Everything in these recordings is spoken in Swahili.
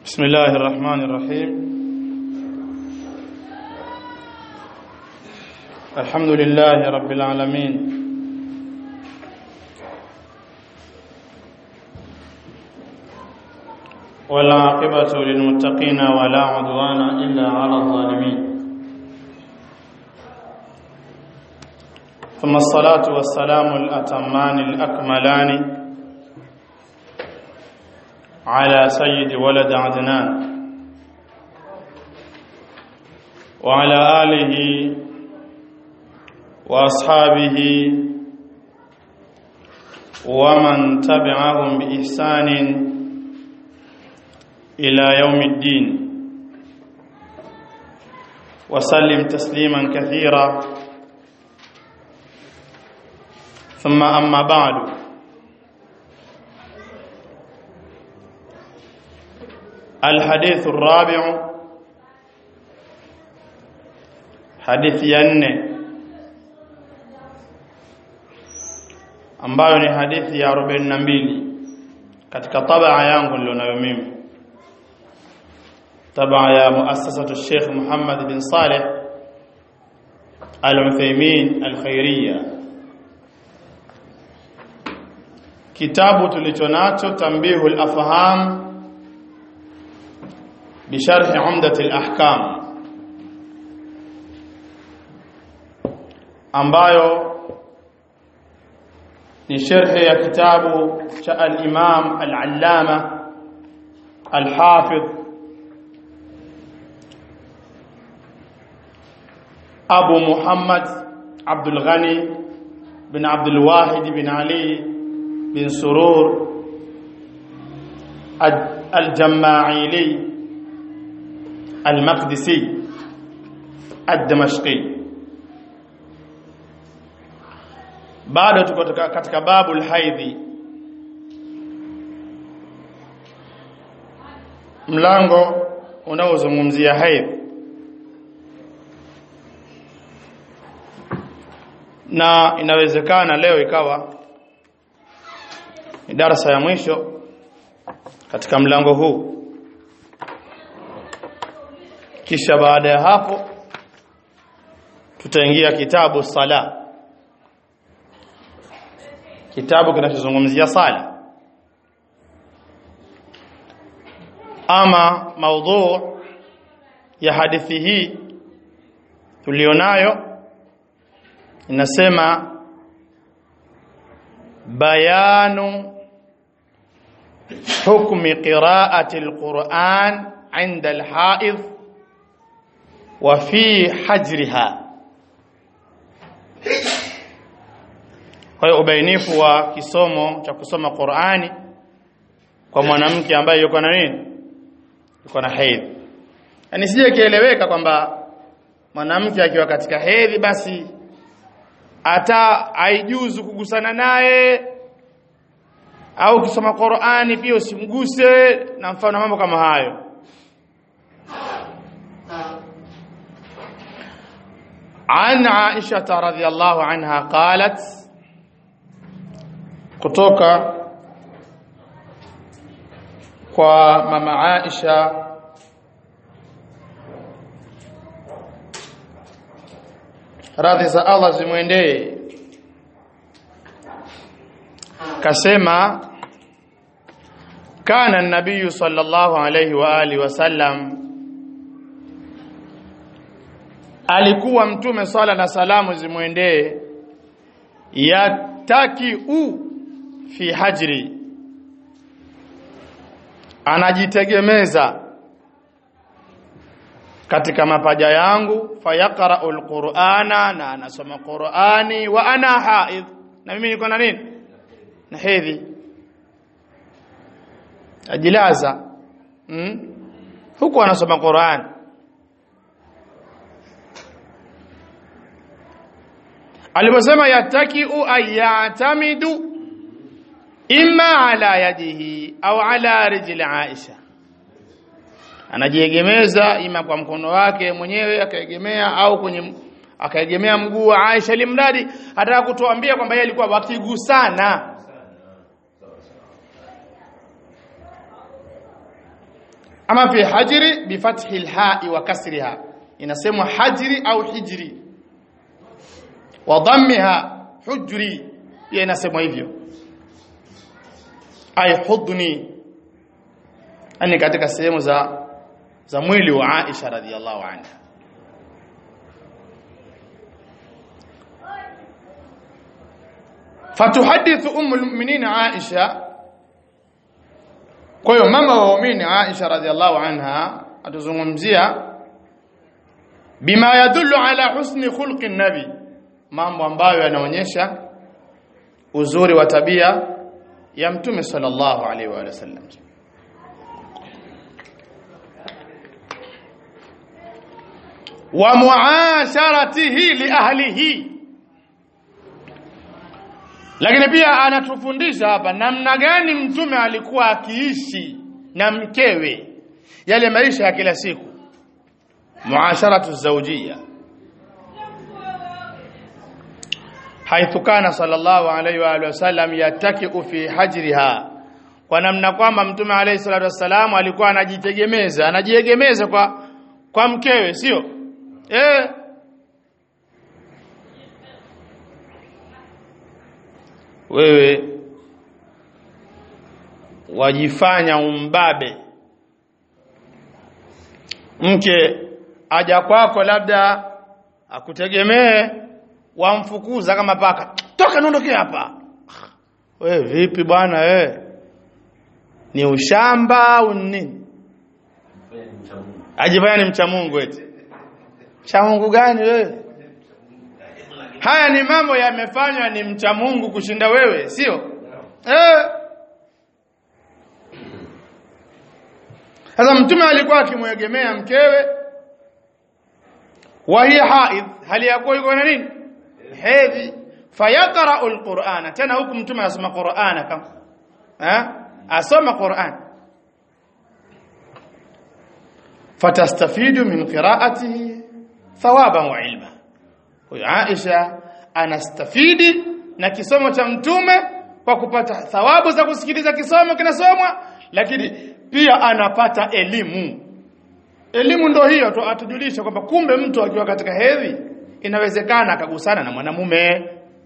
بسم الله الرحمن الرحيم الحمد لله رب العالمين والعاقبة للمتقين ولا عدوان إلا على الظالمين ثم الصلاة والسلام الأتمان الأكملان على سيد ولد عدنان وعلى آله وأصحابه ومن تبعهم بإحسان إلى يوم الدين وسلم تسليما كثيرا ثم أما بعد الحديث الرابع حديث ينه ambayo ni hadithi ya 42 katika tabaa yangu nilionayo mimi tabaa ya muassasatu Sheikh Muhammad bin Saleh Al-Uthaymeen Al-Khairiyya kitabu tulichonacho Tanbihul Afham بشرح عمدة الأحكام ambayo ni sharhi ya kitabu cha al-Imam al-Allama al-Hafidh Abu Muhammad Abdul Ghani bin Abdul Wahid bin Ali bin Surur al-Jama'ili المقدسي الدمشقي bado tuko katika babu alhaidhi mlango unaozungumzia haidh na inawezekana leo ikawa ni darasa ya mwisho katika mlango huu kisha baada ya hapo tutaingia kitabu sala kitabu kinachozungumzia sala ama maudhu ya hadithi hii tulionayo inasema bayanu hukmi qiraati alquran عند الحائض وفي حجرها kwa hiyo ubainifu wa kisomo cha kusoma Qur'ani kwa mwanamke ambaye yuko na nini yuko na hedhi yani sije kieleweka kwamba mwanamke akiwa katika hedhi basi hata haijuzu kugusana naye au ukisoma Qur'ani pia usimguse na mfano mambo kama hayo عن عائشة رضي الله عنها قالت kutoka kwa mama Aisha radhi za Allah zimwendee kasema kana nabii sallallahu alayhi wa alihi wasallam alikuwa mtume swala na salamu zimwendee yataki u fi hajri anajitegemeza katika mapaja yangu fayaqra'u alqur'ana na anasoma qur'ani wa ana haidh na mimi niko na nini na hedhi ajilaza hmm? huku anasoma qur'ani aliposema yatakiu ayatamidu imma ala yadihi au ala rijli Aisha anajiegemeza ima kwa mkono wake mwenyewe akaegemea au kwenye akaegemea mguu wa Aisha limradi ataka kutuambia kwamba yeye alikuwa wakigusana ama fi hajri bi fathi alha'i wa kasriha inasemwa hajri au hijri wa dhammiha hujri pia inasemwa hivyo ay hudni ani katika sehemu za za mwili wa Aisha radhiallahu anha fatuhadithu ummu almu'minin Aisha kwa hiyo mama wa waumini Aisha radhiallahu anha atuzungumzia bima yadullu ala husni khulqi nabi mambo ambayo yanaonyesha uzuri wa tabia ya mtume sallallahu alaihi wa sallam wa muasharatihi li ahlihi lakini pia anatufundisha hapa namna gani mtume alikuwa akiishi na mkewe yale maisha ya kila siku muasharatu zawjiyya حيث كان صلى الله عليه واله وسلم يتكئ في حجرها kwa namna kwamba mtume alayhi salatu wassalam alikuwa anajitegemeza anajiegemeza kwa kwa mkewe sio eh wewe wajifanya umbabe mke aja kwako labda akutegemee wamfukuza kama paka toka niondoke hapa we vipi bwana we ni ushamba au nini ajifanya ni mcha Mungu eti cha Mungu gani wewe haya ni mambo yamefanywa ni mcha Mungu kushinda wewe sio eh sasa mtume alikuwa akimwegemea mkewe wa hiya haidh hali yakuwa yuko na nini hedhi fayaqra'u alqur'ana tena huku mtume anasoma qur'ana kama eh asoma qur'an fatastafidu min qira'atihi thawaban wa ilma huyo Aisha anastafidi na kisomo cha mtume kwa kupata thawabu za kusikiliza kisomo kinasomwa lakini pia anapata elimu elimu ndo hiyo tu atujulisha kwamba kumbe mtu akiwa katika hedhi inawezekana akagusana na mwanamume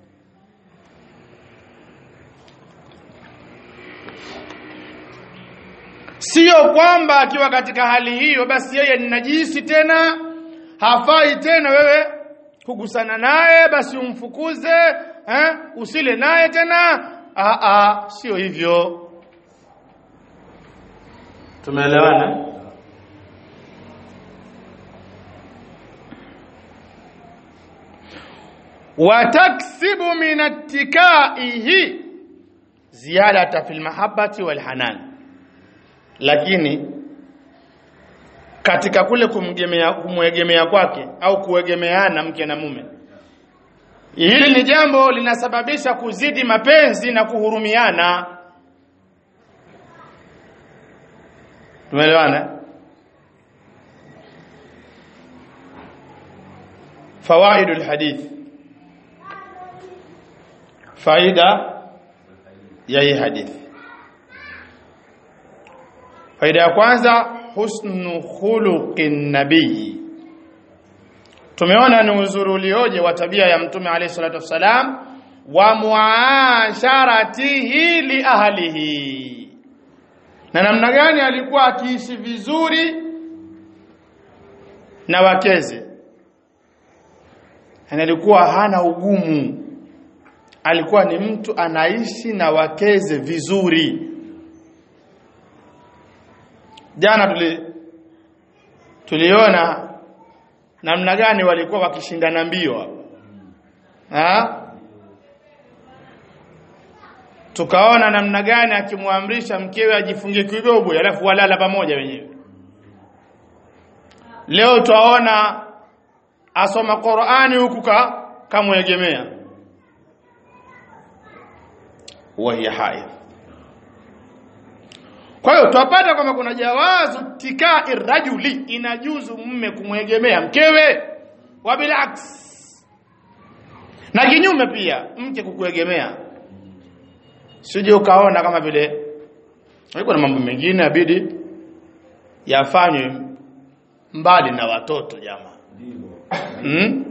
sio kwamba akiwa katika hali hiyo basi yeye ni najisi tena hafai tena wewe kugusana naye basi umfukuze eh? usile naye tena ah ah sio hivyo tumeelewana wataksibu min attikaihi ziyadata fil mahabbati wal hanan lakini katika kule kumgemea kumwegemea kwake au kuegemeana mke na mume hili ni jambo linasababisha kuzidi mapenzi na kuhurumiana tumeelewana fawaidul hadith faida ya hii hadithi faida ya kwanza husnu khuluqin nabii tumeona ni uzuri ulioje wa tabia ya mtume alayhi salatu wassalam wa muasharatihi li ahlihi na namna gani alikuwa akiishi vizuri na wakeze na alikuwa hana ugumu alikuwa ni mtu anaishi na wakeze vizuri jana tuli tuliona namna gani walikuwa wakishindana mbio ha tukaona namna gani akimwamrisha mkewe ajifungie kidogo alafu walala pamoja wenyewe leo twaona asoma Qur'ani huku ka kamwegemea wa hiya haidh kwa hiyo twapata kwamba kuna jawazu tikai rajuli inajuzu mume kumwegemea mkewe wa bilaks na kinyume pia mke kukuegemea sije ukaona kama vile yuko na mambo mengine abidi yafanywe mbali na watoto jamaa hmm?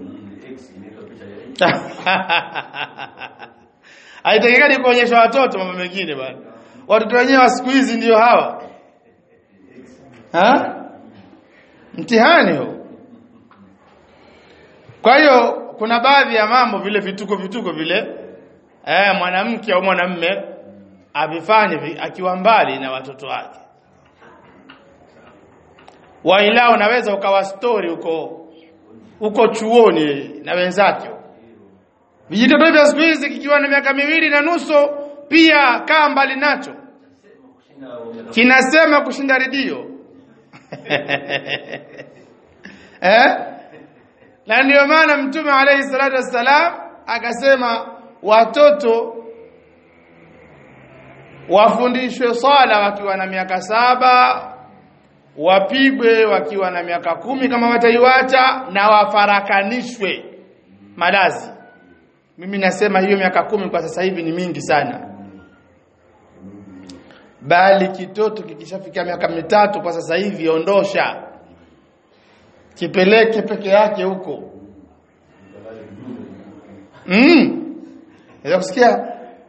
haitakikani kuonyesha watoto mambo mengine bwana watoto wenyewe wa siku hizi ndio hawa ha? mtihani huu kwa hiyo kuna baadhi ya mambo vile vituko vituko vile eh mwanamke au mwanamme avifanye vi- akiwa mbali na watoto wake waila unaweza ukawa story uko uko chuoni na wenzake vijitoto vya siku hizi kikiwa na miaka miwili na nusu pia kaa mbali nacho kinasema kushinda redio eh na ndio maana mtume alayhi salatu wassalam akasema watoto wafundishwe swala wakiwa na miaka saba wapigwe wakiwa na miaka kumi kama wataiwacha na wafarakanishwe malazi mimi nasema hiyo miaka kumi kwa sasa hivi ni mingi sana bali kitoto kikishafika miaka mitatu kwa sasa hivi ondosha kipeleke peke yake huko mm. Naweza kusikia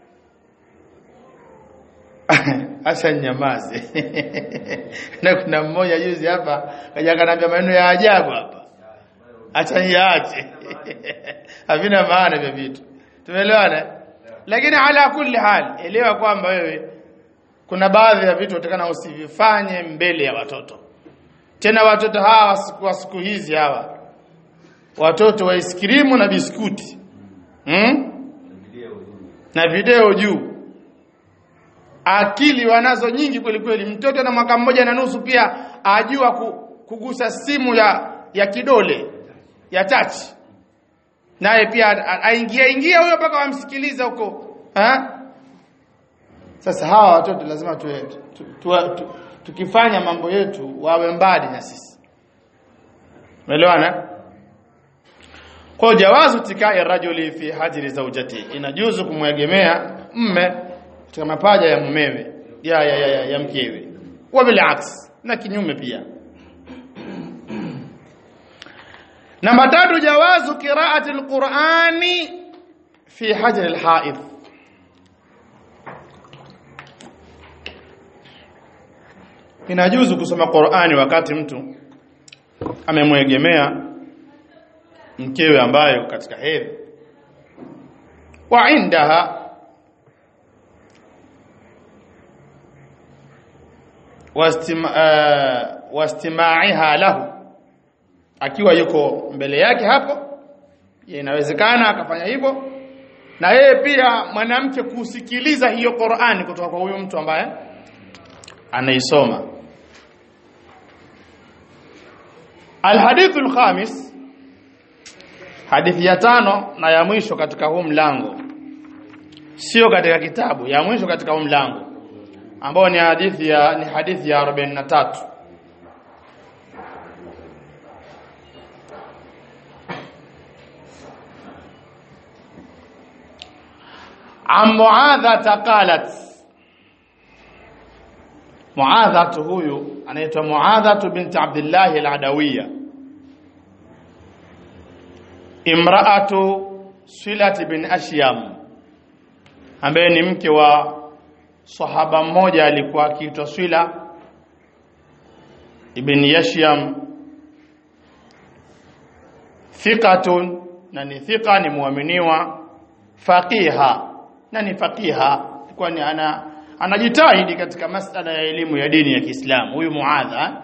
acha nyamaze na kuna mmoja juzi hapa kaja kanambia maneno ya ajabu hapa acha niache havina maana vya vitu tumeelewana lakini ala kulli hal elewa kwamba wewe kuna baadhi ya vitu utakana usivifanye mbele ya watoto tena watoto hawa siku wa siku hizi hawa watoto wa iskrimu na biskuti hmm? na video juu akili wanazo nyingi kweli kweli mtoto na mwaka mmoja na nusu pia ajua ku, kugusa simu ya ya kidole ya touch naye pia a- aingia ingia huyo mpaka wamsikiliza huko ha? sasa hawa watoto lazima tuwe, tu, tu, tu, tukifanya mambo yetu wawe mbali na sisi umeelewana kwa jawazu tikai rajuli fi hajri zawjati inajuzu kumwegemea mme katika mapaja ya mumewe ya ya, ya, ya, ya mkewe wa bilaks na kinyume pia namba tatu jawazu qiraati alqurani fi hajri alhaid inajuzu kusoma Qur'ani wakati mtu amemwegemea mkewe ambayo katika hedhi wa indaha wastima, uh, wastimaiha lahu akiwa yuko mbele yake hapo ya inawezekana akafanya hivyo na yeye pia mwanamke kusikiliza hiyo Qur'ani kutoka kwa huyo mtu ambaye anaisoma Alhadithu alkhamis hadithi ya tano na ya mwisho katika huu mlango sio katika kitabu ya mwisho katika huu mlango ambao ni hadithi ya ni hadithi ya 43 عن معاذة قالت معاذة huyu anaitwa Muadha bint Abdullah al-Adawiyya imraatu Silat bin Ashyam ambaye ni mke wa sahaba mmoja alikuwa akiitwa Swila ibn Yashyam thiqatun na ni thiqa ni muaminiwa faqiha na ni faqiha kwani ana anajitahidi katika masala ya elimu ya dini ya Kiislamu huyu Muadha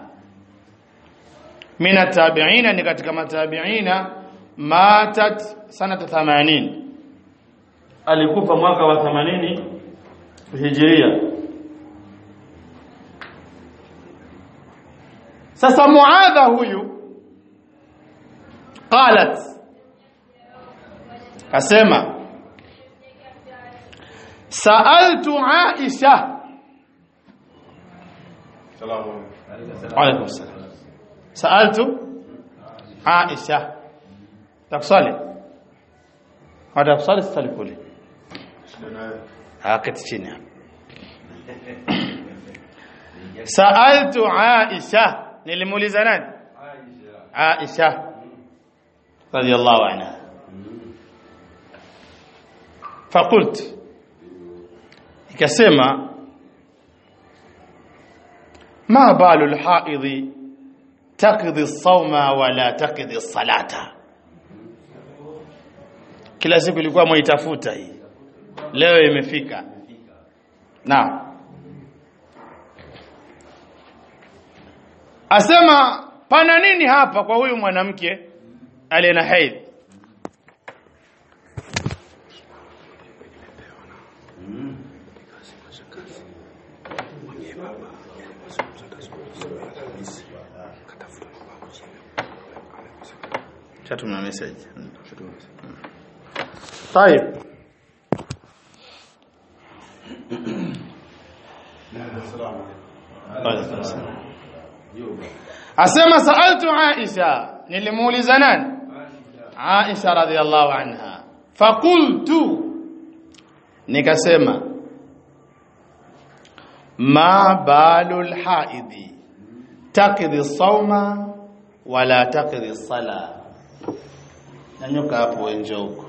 mina tabi'ina ni katika matabi'ina matat sanata 80 alikufa mwaka wa 80 hijiria sasa Muadha huyu qalat kasema sa'altu Aisha Salamu alaykum salam sa'altu Aisha takusali hada kusali sali kule hakati chini hapa saaltu Aisha nilimuuliza nani Aisha radiyallahu anha فقلت ikasema ma balu alhaidhi taqdi as-sawma wala taqdi as-salata kila siku ilikuwa mwaitafuta hii leo imefika na asema pana nini hapa kwa huyu mwanamke aliye na haidhi Shatuma message. طيب asema saaltu Aisha nilimuuliza nani Aisha radhiallahu anha faqultu nikasema ma balul haidhi taqdi sawma wala taqdi sala nanyuka hapo wenje huko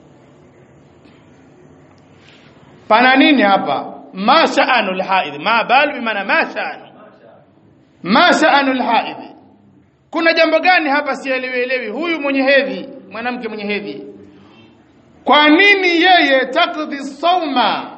pana nini hapa ma sha'anul haidh ma balu bimaana ma sha'anu ma sha'anul haidh kuna jambo gani hapa sielewi huyu mwenye hedhi mwanamke mwenye hedhi kwa nini yeye takdhi sauma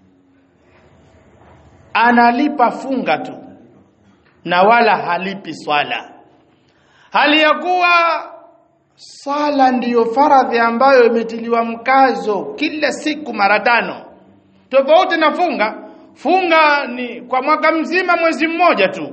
analipa funga tu na wala halipi swala hali ya kuwa swala ndiyo faradhi ambayo imetiliwa mkazo kila siku mara tano tofauti na funga funga ni kwa mwaka mzima mwezi mmoja tu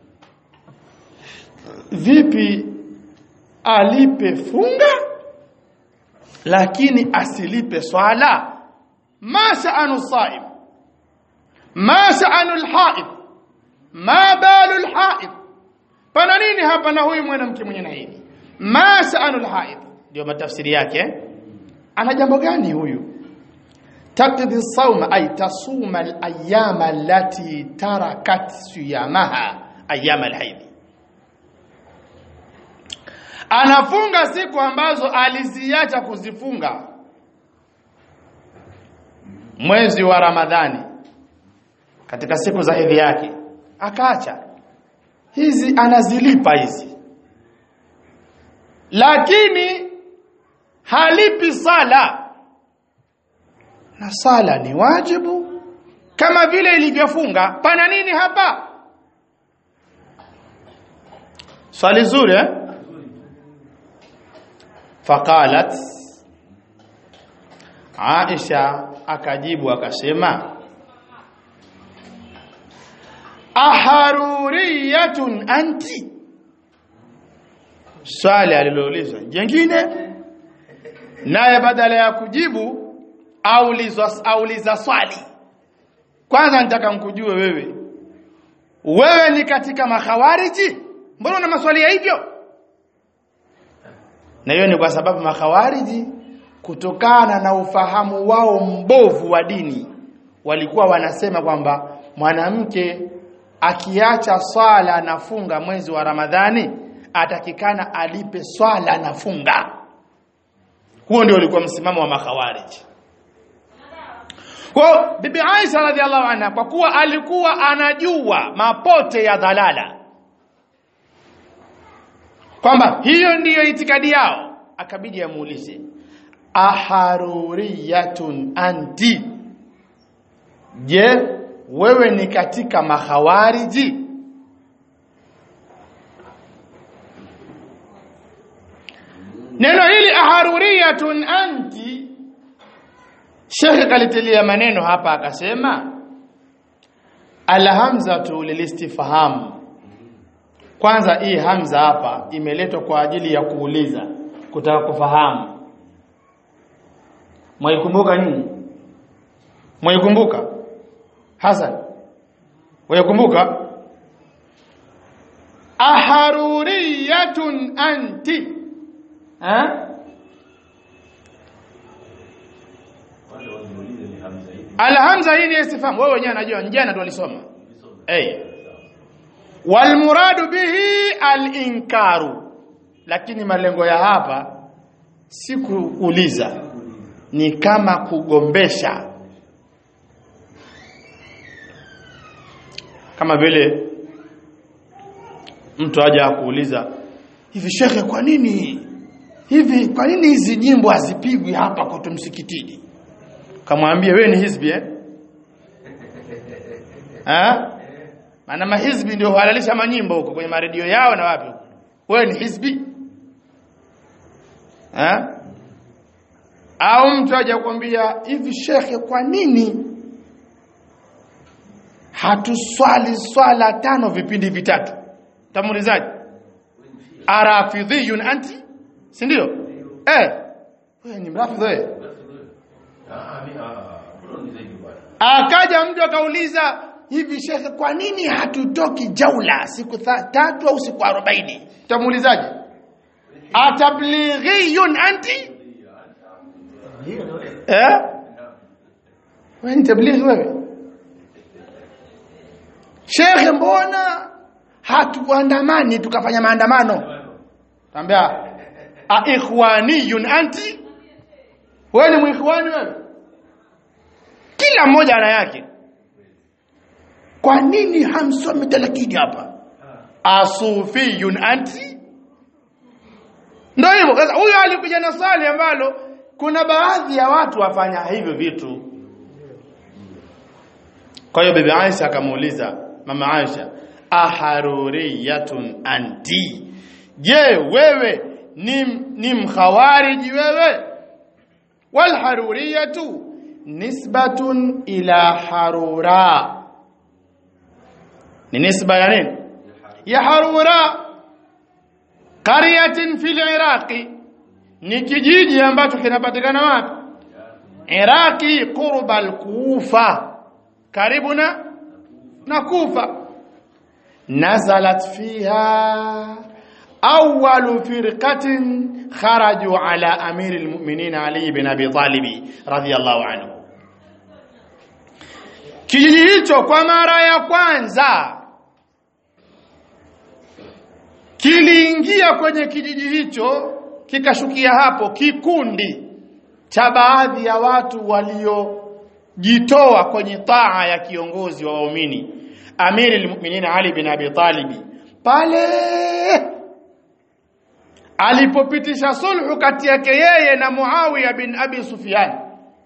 vipi alipe funga lakini asilipe swala ma sha'anu saim ma sha'anu alhaid ma balu alhaid pana nini hapa na huyu mwanamke mwenye naidi ma sha'anu alhaid ndio matafsiri yake ana jambo gani huyu taqdi sawma ay tasuma al-ayyama allati tarakat siyamaha ayyam al-hayd anafunga siku ambazo aliziacha kuzifunga mwezi wa Ramadhani katika siku za hedhi yake akaacha hizi anazilipa hizi lakini halipi sala na sala ni wajibu kama vile ilivyofunga pana nini hapa swali zuri eh faqalat Aisha akajibu akasema aharuriyatun anti swali aliloulizwa jengine naye badala ya kujibu aulizwa auliza swali kwanza nitaka mkujue wewe wewe ni katika makhawariji mbona una maswali ya hivyo na hiyo ni kwa sababu makhawariji kutokana na ufahamu wao mbovu wa dini walikuwa wanasema kwamba mwanamke akiacha swala na funga mwezi wa Ramadhani atakikana alipe swala na funga huo ndio ulikuwa msimamo wa makhawariji kwa bibi Aisha radhiallahu anha kwa kuwa alikuwa anajua mapote ya dhalala kwamba hiyo ndiyo itikadi yao akabidi amuulize aharuriyatun anti je wewe ni katika mahawariji neno hili aharuriyatun anti Sheikh kalitilia maneno hapa akasema alhamzatu lilistifham kwanza hii hamza hapa imeletwa kwa ajili ya kuuliza kutaka kufahamu mwaikumbuka nini mwaikumbuka Hasan waikumbuka aharuriyatun anti ha Alhamza hii ni istifham wewe wenyewe unajua jana tu alisoma eh walmuradu bihi alinkaru lakini malengo ya hapa si kuuliza ni kama kugombesha kama vile mtu aje akuuliza hivi shekhe kwa nini hivi kwa nini hizi nyimbo hazipigwi hapa kwetu msikitini kamwambia wewe ni hizbi eh ha maana mahizbi ndio huhalalisha manyimbo huko kwenye maredio yao na wapi wewe ni hizbi ha au mtu aje kukwambia hivi shekhe kwa nini hatuswali swala tano vipindi vitatu tamulizaje arafidhiyun anti si ndio eh wewe ni mrafidhi wewe akaja mtu akauliza hivi shekhe kwa nini hatutoki jaula siku tatu au siku 40 tamuulizaje atablighiyun anti eh wewe ni tablighi wewe shekhe mbona hatuandamani tukafanya maandamano tambia a ikhwaniyun anti wewe ni muikhwani wewe kila mmoja ana yake kwa nini hamsomi talakini hapa asufiyun anti ndio hivyo sasa huyo alikuja na swali ambalo kuna baadhi ya watu wafanya hivyo vitu kwa hiyo bibi Aisha akamuuliza mama Aisha aharuriyatun anti je wewe ni ni mkhawariji wewe wal haruriyatu nisbatun ila harura ni nisba ya nini ya harura qaryatin fil iraqi ni kijiji ambacho kinapatikana wapi iraqi qurba al-kufa karibu na na kufa nazalat fiha أول فرقة خرجوا على أمير المؤمنين علي بن أبي طالب رضي الله عنه kijiji hicho kwa mara ya kwanza kiliingia kwenye kijiji hicho kikashukia hapo kikundi cha baadhi ya watu waliojitoa kwenye taa ya kiongozi wa waumini Amiri al-Mu'minin Ali bin Abi Talib pale alipopitisha sulhu kati yake yeye na Muawiya bin Abi Sufyan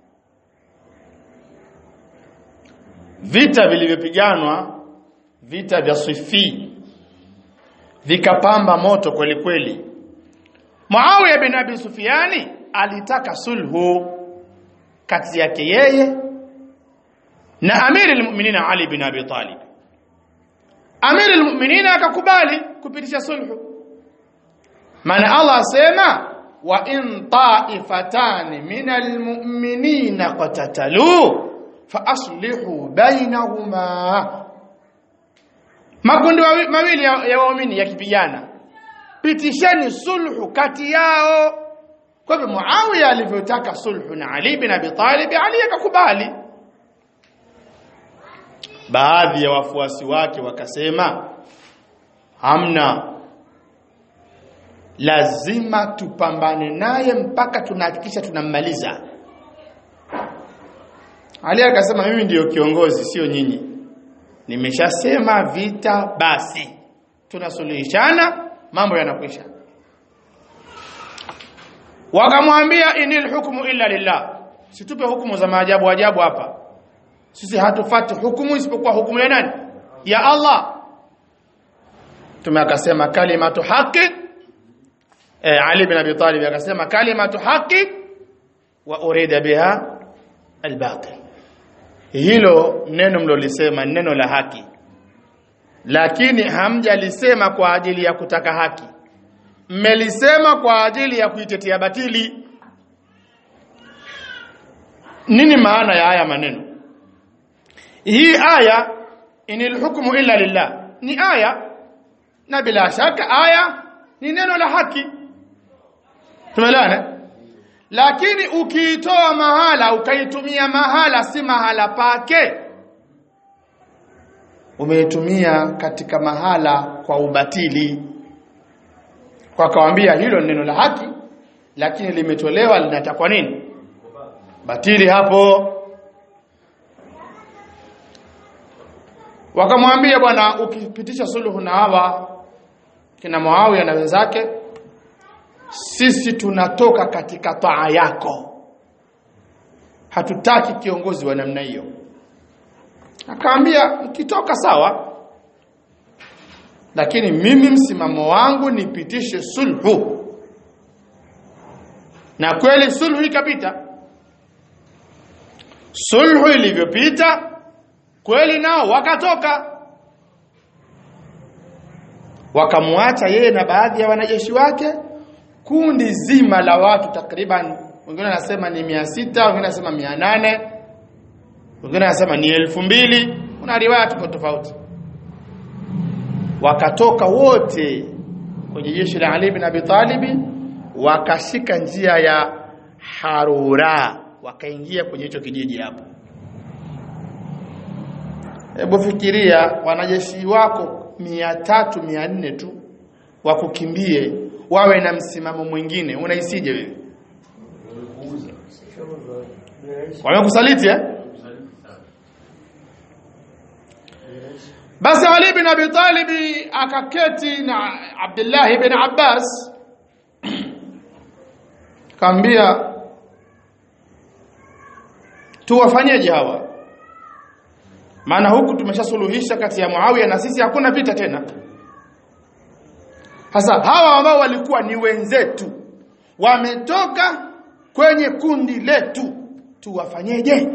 vita vilivyopiganwa vita vya Sifi vikapamba moto kweli kweli Muawiya bin Abi Sufyani alitaka sulhu kati yake yeye na Amir al-Mu'minin Ali bin Abi Talib Amir al-Mu'minin akakubali kupitisha sulhu maana Allah asema wa in ta'ifatan min al-mu'minina qatatalu fa aslihu bainahuma makundi mawili ya waumini yakipigana pitisheni sulhu kati yao kwa hivyo Muawiya alivyotaka sulhu na Ali bin Abi Talib Ali akakubali baadhi ya wafuasi wake wakasema hamna lazima tupambane naye mpaka tunahakikisha tunammaliza Ali akasema mimi ndiyo kiongozi sio nyinyi nimeshasema vita basi tunasuluhishana mambo yanakwisha wakamwambia inil hukmu illa lillah situpe hukumu za maajabu ajabu hapa sisi hatufati hukumu isipokuwa hukumu ya nani ya Allah tume akasema kalimatu haqi eh, Ali bin Abi Talib akasema kalimatu haqi wa urida biha albatil hilo neno mlolisema neno la haki lakini hamjalisema kwa ajili ya kutaka haki mmelisema kwa ajili ya kuitetea batili nini maana ya haya maneno hii aya inil hukmu illa lillah ni aya na bila shaka aya ni neno la haki tumeelewana lakini ukiitoa mahala ukaitumia mahala si mahala pake umeitumia katika mahala kwa ubatili wakawambia hilo ni neno la haki lakini limetolewa linatakwa nini batili hapo wakamwambia bwana ukipitisha suluhu na hawa kina Muawiya na wenzake sisi tunatoka katika taa yako hatutaki kiongozi wa namna hiyo akaambia mkitoka sawa lakini mimi msimamo wangu nipitishe sulhu na kweli sulhu ikapita sulhu ilivyopita kweli nao wakatoka wakamwacha yeye na baadhi ya wanajeshi wake kundi zima la watu takriban wengine wanasema ni mia sita wengine wanasema mia nane wengine wanasema ni elfu mbili kuna riwaya tofauti tofauti wakatoka wote kwenye jeshi la Ali ibn Abi Talib wakashika njia ya Harura wakaingia kwenye hicho kijiji hapo hebu fikiria wanajeshi wako mia tatu mia nne tu wakukimbie wawe na msimamo mwingine unaisije wewe wamekusaliti eh basi Ali bin Abi Talib akaketi na Abdullah ibn Abbas kaambia tuwafanyeje hawa maana huku tumeshasuluhisha kati ya Muawiya na sisi hakuna vita tena sasa hawa ambao walikuwa ni wenzetu wametoka kwenye kundi letu tuwafanyeje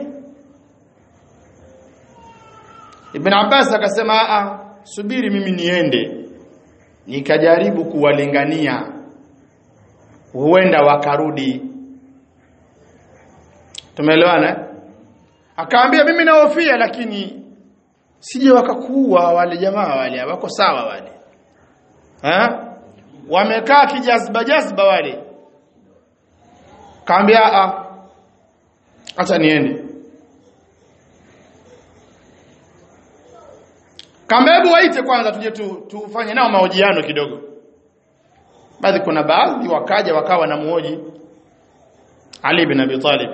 Ibn Abbas akasema a subiri mimi niende nikajaribu kuwalingania huenda wakarudi tumeelewana akaambia mimi nahofia lakini sije wakakuua wale jamaa wale wako sawa wale ha? wamekaa kijazba jazba wale kaambia a acha niende kaambia hebu waite kwanza tuje tu, tufanye nao mahojiano kidogo basi kuna baadhi wakaja wakawa na muoji Ali bin Abi Talib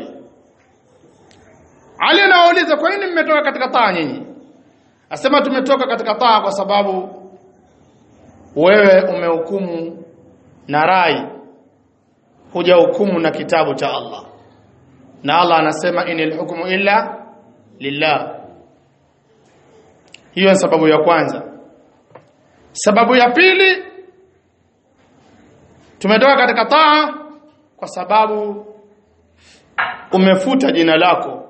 Ali anawauliza kwa nini mmetoka katika taa nyinyi asema tumetoka katika taa kwa sababu wewe umehukumu na rai huja hukumu na kitabu cha Allah na Allah anasema inil hukmu illa lillah hiyo ni sababu ya kwanza sababu ya pili tumetoka katika taa kwa sababu umefuta jina lako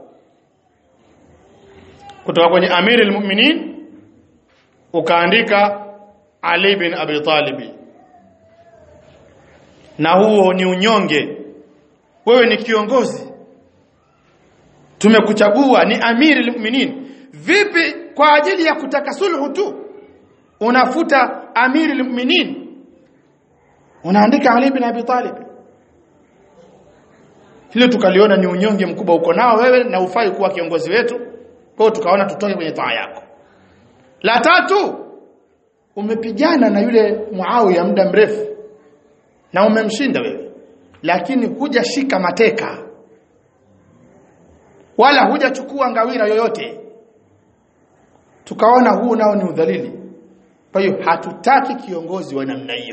kutoka kwenye amiri almu'minin ukaandika Ali bin Abi Talib na huo ni unyonge wewe ni kiongozi tumekuchagua ni amiri almu'minin vipi kwa ajili ya kutaka sulhu tu unafuta amiri almu'minin unaandika Ali bin Abi Talib hilo tukaliona ni unyonge mkubwa uko nao wewe na ufai kuwa kiongozi wetu kwa hiyo tukaona tutoke kwenye taa yako la tatu umepigana na yule Muawiya muda mrefu na umemshinda wewe lakini hujashika mateka wala hujachukua ngawira yoyote tukaona huu nao ni udhalili kwa hiyo hatutaki kiongozi wa namna hiyo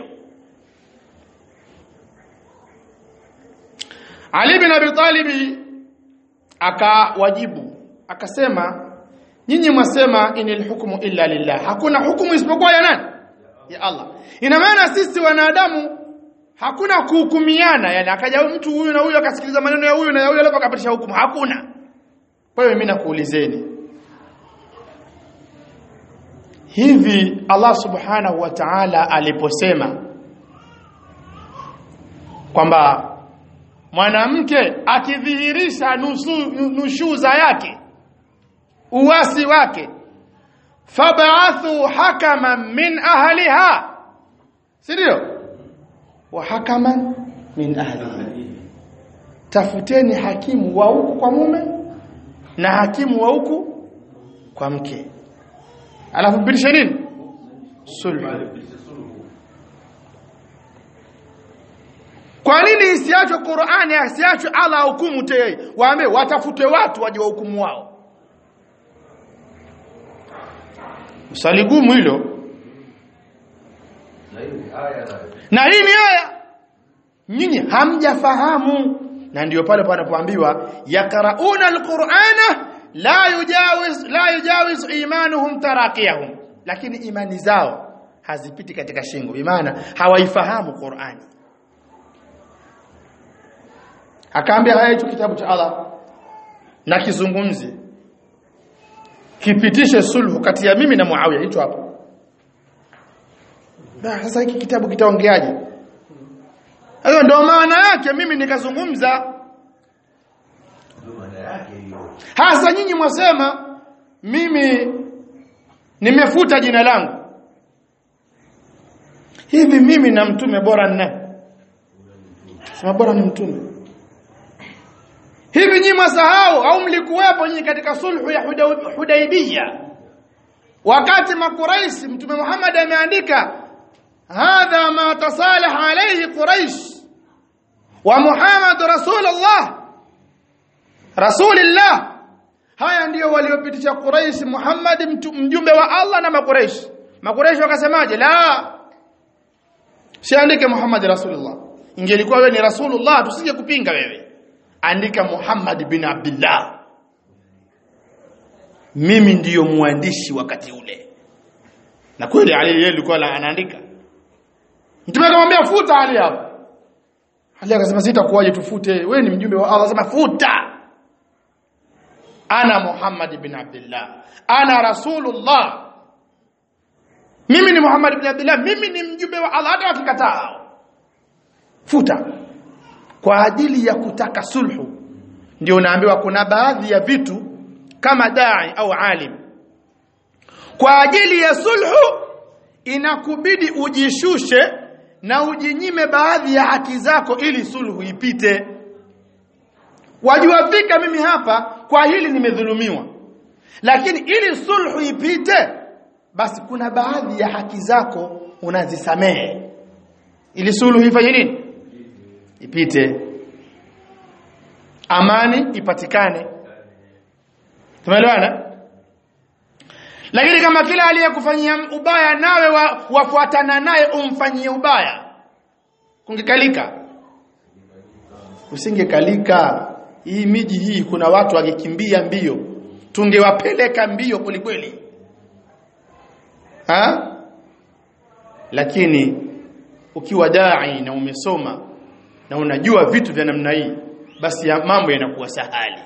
Ali bin Abi Talib akawajibu akasema nyinyi mwasema inil hukmu illa lillah hakuna hukumu isipokuwa ya nani ya Allah ina maana sisi wanadamu hakuna kuhukumiana yani akaja mtu huyu na huyu akasikiliza maneno ya huyu na ya huyu alafu akapitisha hukumu hakuna kwa hiyo mimi nakuulizeni hivi Allah subhanahu wa ta'ala aliposema kwamba mwanamke akidhihirisha nusu, nushuza yake uwasi wake fab'athu hakaman min ahliha si ndio wa hakaman min ahlihi tafuteni hakimu wa huku kwa mume na hakimu wa huku kwa mke alafu mpitishe nini sulhu kwa nini isiachwe Qur'ani asiachwe Allah hukumu tei waambie watafute watu waje wahukumu wao swali gumu hilo na hii ni aya nyinyi hamjafahamu na ndio pale panapoambiwa yakrauna alqur'ana la yujawiz la yujawiz imanuhum taraqiyahum lakini imani zao hazipiti katika shingo bimaana hawaifahamu Qur'ani akaambia haya hicho kitabu cha Allah na kizungumze kipitishe sulhu kati ya mimi na Muawiya hicho hapo sasa hiki kitabu kitaongeaje hiyo ndio maana yake mimi nikazungumza hasa nyinyi mwasema mimi nimefuta jina langu hivi mimi na mtume bora nne sema bora ni mtume hivi nyinyi mwasahau au mlikuwepo nyinyi katika sulhu ya Hudaibiyya wakati makuraishi mtume Muhammad ameandika hadha ma tasalaha alayhi quraish wa Muhammad rasulullah rasulillah haya ndiyo waliopitisha Quraish Muhammad mjumbe wa Allah na makuraish makuraish wakasemaje la siandike Muhammad rasulullah ingelikuwa wewe ni rasulullah tusije kupinga wewe andika Muhammad bin Abdullah mimi ndiyo mwandishi wakati ule na kweli Ali yeye alikuwa anaandika mtume akamwambia futa Ali hapo Ali akasema sitakuwaje tufute wewe ni mjumbe wa Allah akasema futa ana Muhammad bin Abdullah ana rasulullah mimi ni Muhammad bin Abdullah mimi ni mjumbe wa Allah hata wakikataa futa kwa ajili ya kutaka sulhu ndio unaambiwa kuna baadhi ya vitu kama dai au alim kwa ajili ya sulhu inakubidi ujishushe na ujinyime baadhi ya haki zako ili sulhu ipite wajua fika mimi hapa kwa hili nimedhulumiwa lakini ili sulhu ipite basi kuna baadhi ya haki zako unazisamehe ili sulhu ifanye nini ipite amani ipatikane tumeelewana lakini kama kila aliyekufanyia ubaya nawe wa, wafuatana naye umfanyie ubaya kungekalika usingekalika hii miji hii kuna watu wakikimbia mbio tungewapeleka mbio kwelikweli ha lakini ukiwa dai na umesoma na unajua vitu vya namna hii basi ya mambo yanakuwa sahali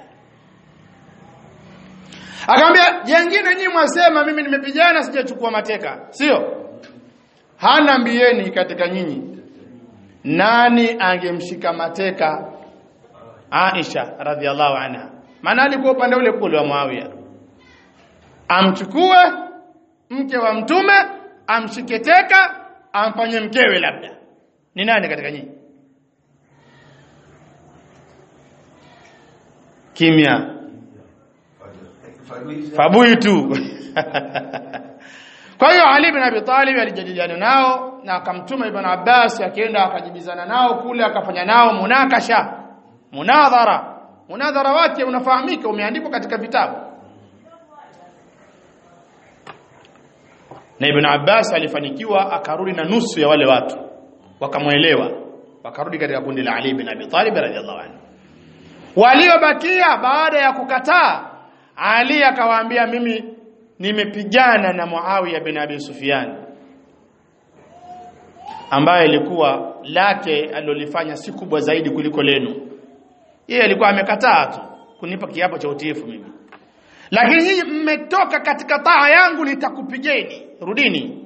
akamwambia jengine nyinyi mwasema mimi nimepigana sijachukua mateka sio hana mbieni katika nyinyi nani angemshika mateka Aisha radhiallahu anha maana alikuwa upande ule kule wa Muawiya amchukue mke wa mtume amshike teka amfanye mkewe labda ni nani katika nyinyi kimya fabui tu kwa hiyo Ali ibn Abi Talib alijadiliana nao na akamtuma Ibn Abbas akaenda akajibizana nao kule akafanya nao munakasha munadhara munadhara wake unafahamika umeandikwa katika vitabu na Ibn Abbas alifanikiwa akarudi na nusu ya wale watu wakamwelewa wakarudi katika kundi la Ali ibn Abi Talib radhiallahu anhu waliobakia baada ya kukataa Ali akawaambia mimi nimepigana na Muawiya bin Abi Sufyan ambaye ilikuwa lake alilofanya si kubwa zaidi kuliko lenu yeye alikuwa amekataa tu kunipa kiapo cha utiifu mimi lakini nyinyi mmetoka katika taa yangu nitakupigeni rudini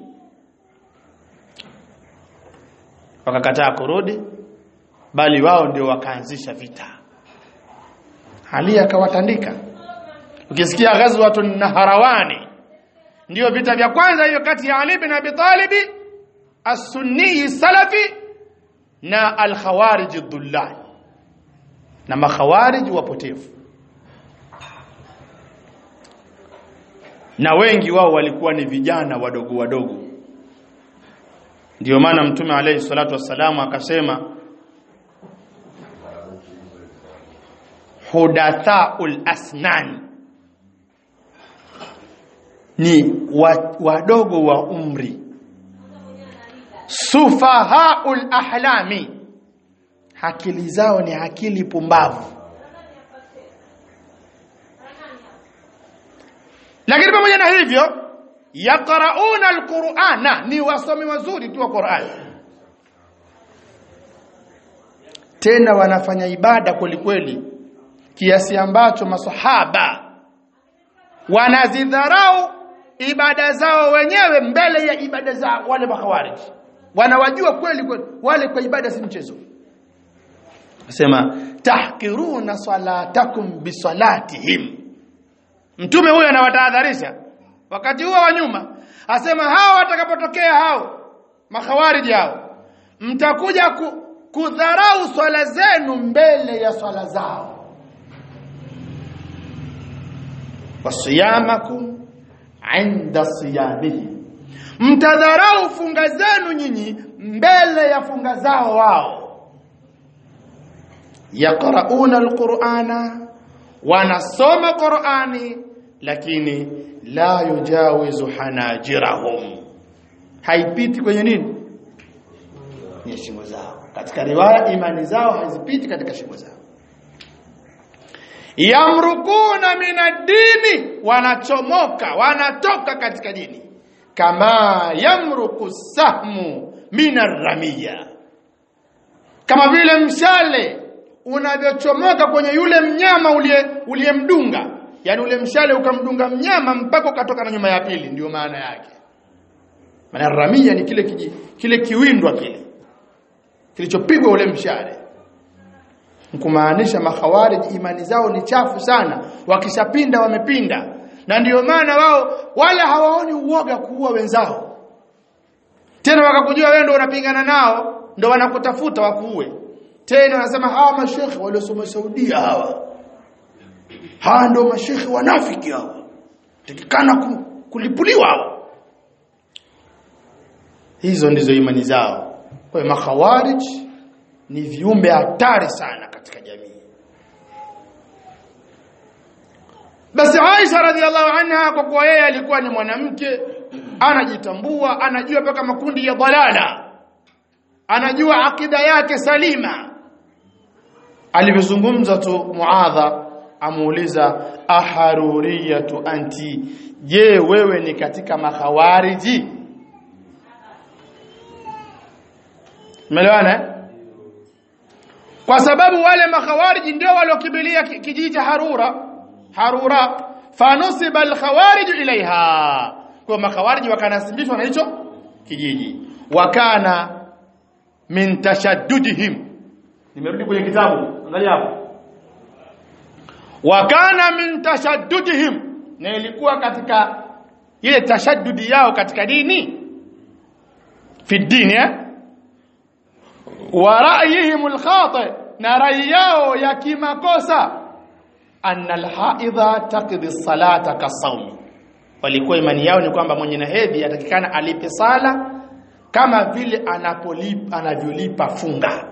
wakakataa kurudi bali wao ndio wakaanzisha vita Ali akawatandika ukisikia ghazwatun naharawani ndio vita vya kwanza hiyo kati ya Ali bin Abi Talib as-sunni salafi na al-khawarij ad na makhawarij wapotevu na wengi wao walikuwa ni vijana wadogo wadogo ndio maana mtume alayhi salatu wassalamu akasema hudathaul asnan ni wa- wadogo wa umri sufahaul ahlami akili zao ni akili pumbavu lakini pamoja na hivyo yaqrauna alqur'ana ni wasomi wazuri tu wa Qur'an tena wanafanya ibada kweli kweli kiasi ambacho masahaba wanazidharau ibada zao wenyewe mbele ya ibada za wale makhawarij wanawajua kweli kweli wale kwa ibada si mchezo nasema tahkiruna salatakum bisalatihim mtume huyo anawatahadharisha wakati huo wa nyuma asema hao watakapotokea hao makhawarij hao mtakuja ku, kudharau swala zenu mbele ya swala zao wasiyamakum inda siyamihi mtadharau funga zenu nyinyi mbele ya funga zao wao yaqrauna alqur'ana wanasoma qur'ani lakini la yujawizu hanajirahum haipiti kwenye nini kwenye shingo zao katika riwaya imani zao hazipiti katika shingo zao yamrukuna minadini wanachomoka wanatoka katika dini kama yamruku sahmu minarramia kama vile mshale unavyochomoka kwenye yule mnyama uliye uliyemdunga yani ule mshale ukamdunga mnyama mpaka ukatoka na nyuma ya pili ndio maana yake maana ramia ni kile kiji, kile kiwindwa kile kilichopigwa ule mshale kumaanisha makhawarij imani zao ni chafu sana wakishapinda wamepinda na ndiyo maana wao wala hawaoni uoga kuua wenzao tena wakakujua wewe ndio unapingana nao ndio wanakutafuta wakuue tena wanasema hawa mashekhe waliosoma Saudia hawa hawa ndio mashekhe wanafiki hawa tikikana ku, kulipuliwa hawa hizo ndizo imani zao kwa hiyo makhawarij ni viumbe hatari sana katika jamii basi Aisha radhiallahu anha kwa kuwa yeye alikuwa ni mwanamke anajitambua anajua mpaka makundi ya dalala anajua akida yake salima alivyozungumza tu muadha amuuliza aharuriyatu anti je wewe ni katika makhawariji Umeelewana? Kwa sababu wale makhawariji ndio waliokimbilia kijiji cha Harura, Harura fanusiba alkhawarij ilaiha. Kwa makhawariji wakanasibishwa na hicho kijiji. Wakana min tashaddudihim. Nimerudi kwenye kitabu, angalia hapo. Wakana min tashaddudihim. Na ilikuwa katika ile tashaddudi yao katika dini fi dini eh? wa ra'yihim al-khati na rai yao ya kimakosa anna al-haidha taqdi salata kasawmi walikuwa imani yao ni kwamba mwenye na hedhi atakikana alipe sala kama vile anapolipa anavyolipa funga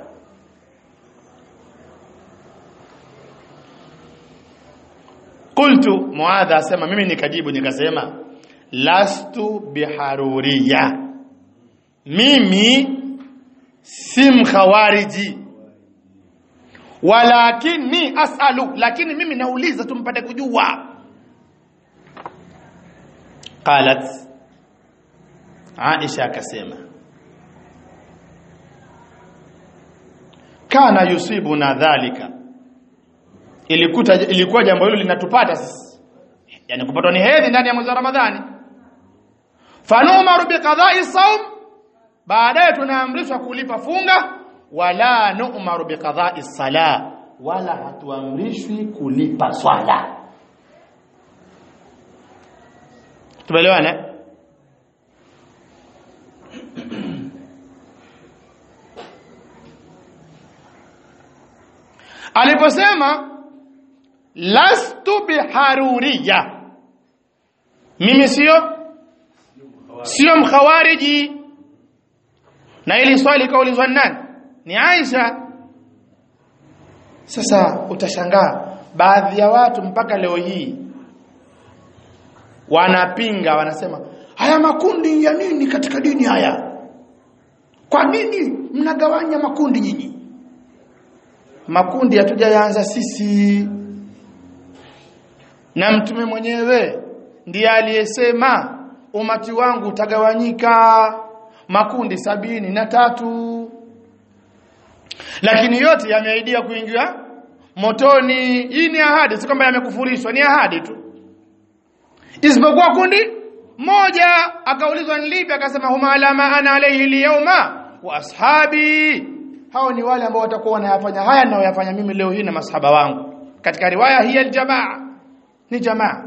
qultu muadha asema mimi nikajibu nikasema lastu biharuriya mimi si mkhawariji walakini asalu lakini mimi nauliza tumpate kujua qalat Aisha akasema kana yusibuna dhalika ilikuta ilikuwa jambo hilo linatupata sisi yani kupatwa ni hedhi ndani ya mwezi wa Ramadhani fanumaru biqada'i sawm baadaye tunaamrishwa kulipa funga wala nu'maru biqada'i sala wala hatuamrishwi kulipa swala tumeelewana aliposema lastu biharuriya mimi sio sio mkhawariji na ili swali kaulizwa nani ni Aisha sasa utashangaa baadhi ya watu mpaka leo hii wanapinga wanasema haya makundi ya nini katika dini haya kwa nini mnagawanya makundi nyinyi makundi hatujaanza sisi na mtume mwenyewe ndiye aliyesema umati wangu utagawanyika makundi sabini na tatu lakini yote yameahidia kuingia motoni hii ni ahadi si kwamba yamekufurishwa ni ahadi tu isipokuwa kundi moja akaulizwa ni lipi akasema huma alama ana alayhi liyawma wa ashabi hao ni wale ambao watakuwa wanayafanya haya ninayoyafanya mimi leo hii na masahaba wangu katika riwaya hii aljamaa ni jamaa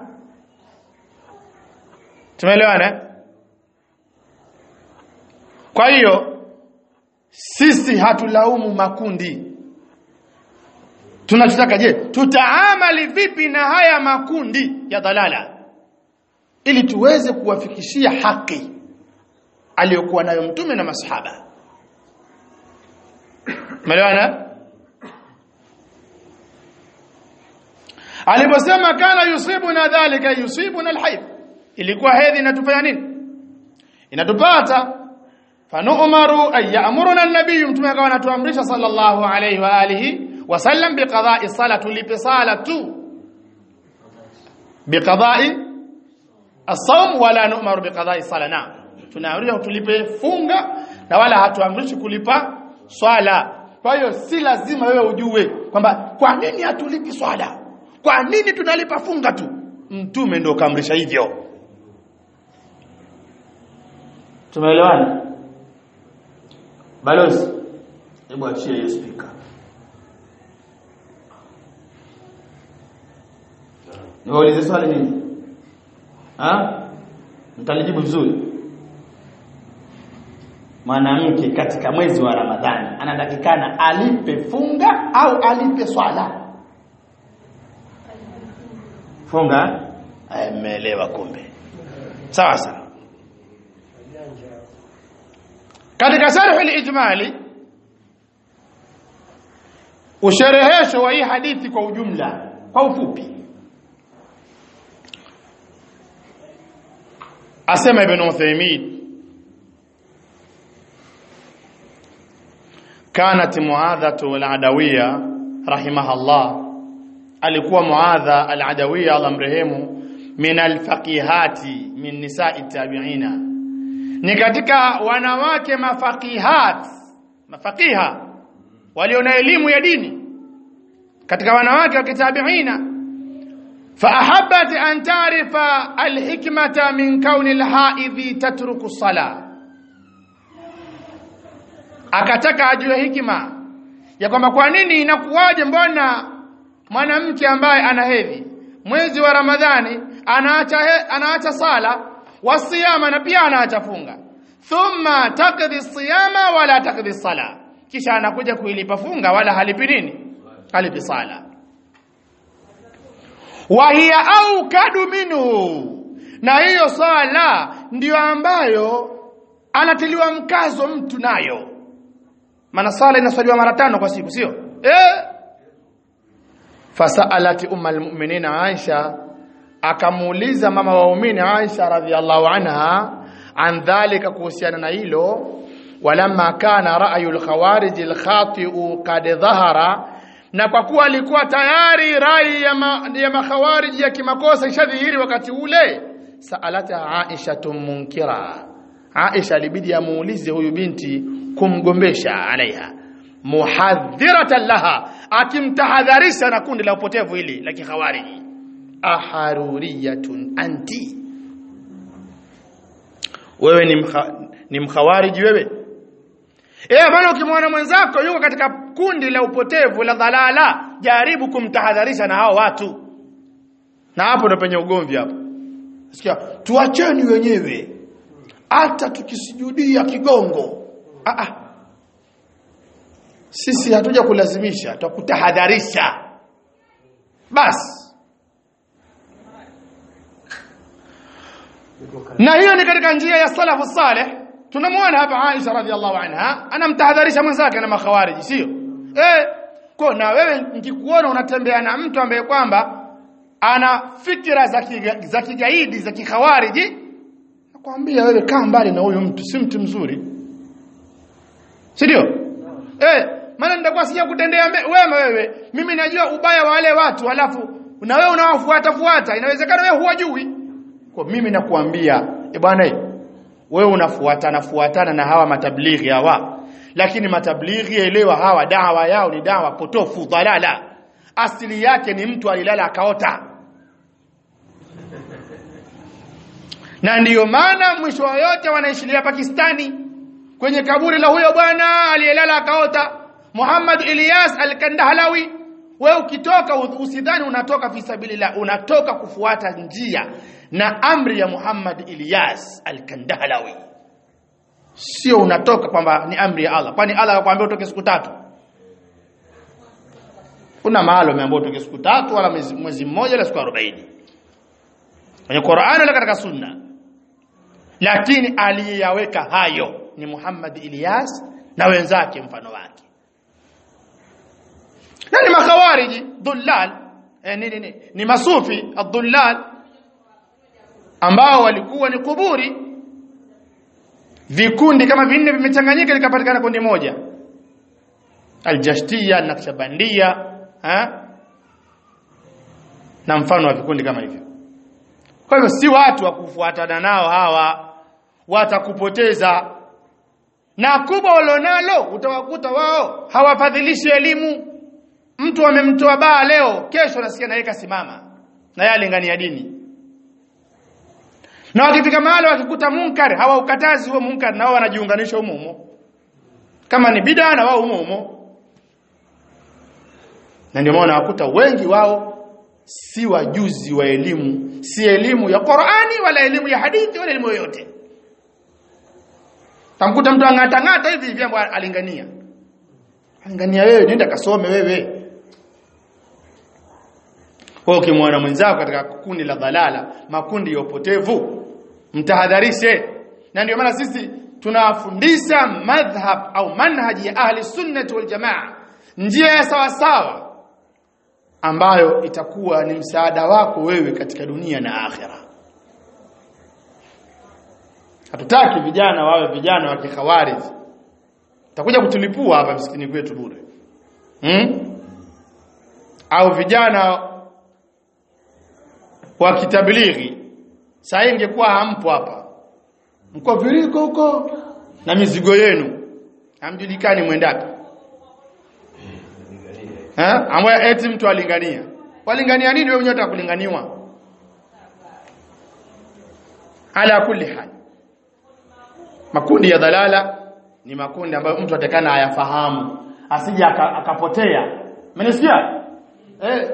tumeelewana kwa hiyo sisi hatulaumu makundi tunachotaka je tutaamali vipi na haya makundi ya dhalala ili tuweze kuwafikishia haki aliyokuwa nayo mtume na masahaba Umeelewana? Aliposema kana yusibuna dhalika yusibuna alhayd. Ilikuwa hedhi inatufanya nini? Inatupata fanu'maru ay ya'muruna an-nabiy mtume akawa anatuamrisha sallallahu alayhi wa alihi wasallam biqada'i sala tulipe sala tu biqada'i as-sawm wala nu'maru biqada'i sala na tunaamrishwa tulipe funga na wala hatuamrishi kulipa swala kwa hiyo si lazima wewe ujue kwamba kwa nini hatulipi swala kwa nini tunalipa funga tu mtume ndio kaamrisha hivyo tumeelewana balozi hebu achie hiyo speaker niwaulize swali nini ha mtalijibu vizuri mwanamke katika mwezi wa Ramadhani anatakikana alipe funga au alipe swala funga ameelewa kumbe sawa sawa katika sharh al-ijmali usherehesho wa hii hadithi kwa ujumla kwa ufupi asema ibn Uthaymeen كانت معاذة العدوية رحمها الله alikuwa muadha al-adawiyya Allah mrehemu min al-faqihati min nisa'i tabi'ina ni katika wanawake mafaqihat mafaqiha walio na elimu ya dini katika wanawake wa kitabiina فأحبت أن تعرف الحكمة من كون الحائض تترك الصلاة akataka ajue hikima ya kwamba kwa nini inakuwaje mbona mwanamke ambaye ana hedhi mwezi wa Ramadhani anaacha he, anaacha sala wasiyama na pia anaacha funga thumma taqdi siyama wala taqdi sala kisha anakuja kuilipa funga wala halipi nini halipi sala wa hiya aukadu minhu na hiyo sala ndiyo ambayo anatiliwa mkazo mtu nayo maana sala inaswaliwa mara tano kwa siku sio eh fasalat umma almu'minin Aisha akamuuliza mama waumini Aisha radhiallahu anha an dhalika kuhusiana na hilo walamma kana ra'yu al-khawarij al-khati'u qad dhahara na kwa kuwa alikuwa tayari rai ya, ma, ya makhawarij ya kimakosa ishadhihiri wakati ule saalata Aisha munkira Aisha alibidi amuulize huyu binti kumgombesha alaiha muhadhiratan laha akimtahadharisha na kundi la upotevu hili la kikhawariji aharuriyatun anti wewe ni mkha, ni mkhawariji wewe eh bwana ukimwona mwenzako yuko katika kundi la upotevu la dhalala jaribu kumtahadharisha na hao watu na hapo ndo penye ugomvi hapo sikia tuacheni wenyewe hata tukisujudia kigongo ah ah sisi hatuja kulazimisha tutakutahadharisha basi na hiyo ni katika njia ya salafu saleh tunamwona hapa Aisha radhiallahu anha anamtahadharisha mwenzake na makhawariji sio eh kwa na wewe nikikuona unatembea na mtu ambaye kwamba ana fikra za kiga, za kigaidi za kikhawariji nakwambia wewe kaa mbali na huyo mtu si mtu mzuri si ndio eh maana nitakuwa sija kutendea wema wewe mimi najua ubaya wa wale watu halafu na wewe unawafuata fuata inawezekana wewe huwajui kwa mimi nakuambia e bwana wewe unafuatana fuatana na hawa matablighi hawa lakini matablighi elewa hawa dawa yao ni dawa potofu dhalala asili yake ni mtu alilala akaota na ndiyo maana mwisho wa yote wanaishilia Pakistani kwenye kaburi la huyo bwana aliyelala akaota Muhammad Ilyas al-Kandahlawi wewe ukitoka usidhani unatoka fi sabilillah unatoka kufuata njia na amri ya Muhammad Ilyas al-Kandahlawi sio unatoka kwamba ni amri ya Allah kwani Allah akwambia utoke siku tatu kuna mahali umeambiwa utoke siku tatu wala mwezi mmoja wala siku 40 kwenye Qur'an wala katika sunna lakini aliyaweka hayo ni Muhammad Ilyas na wenzake mfano wake na ni makhawariji dhullal eh, ni, ni, ni, ni masufi adhullal ambao walikuwa ni kuburi vikundi kama vinne vimechanganyika likapatikana kundi moja aljashtia nakshabandia ha? na mfano wa vikundi kama hivyo kwa hivyo si watu wa kufuatana nao hawa watakupoteza na kubwa walionalo utawakuta wao hawafadhilishi elimu mtu amemtoa baa leo kesho nasikia naye kasimama na yeye alingania dini na wakifika mahali wakikuta munkar hawaukatazi huo munkar na wao wanajiunganisha humo humo kama ni bid'a na wao humo humo na ndio maana wakuta wengi wao si wajuzi wa elimu si elimu ya Qur'ani wala elimu ya hadithi wala elimu yoyote tamkuta mtu angata ngata hivi hivi ambaye alingania alingania wewe nenda kasome wewe kwa ukimwona mwenzako katika kundi la dhalala makundi ya upotevu mtahadharishe na ndio maana sisi tunawafundisha madhhab au manhaji ya ahli sunnati wal jamaa njia ya sawa sawa ambayo itakuwa ni msaada wako wewe katika dunia na akhera hatutaki vijana wawe vijana wa kikhawarij takuja kutulipua hapa msikini kwetu bure hmm? au vijana wa kitablighi saa ingekuwa hampo hapa mko viriko huko na mizigo yenu hamjulikani mwendapi eh ambaye eti mtu alingania walingania nini wewe mwenyewe utakulinganiwa ala kulli hal makundi ya dhalala ni makundi ambayo mtu atakana ayafahamu asije akapotea mmenisikia eh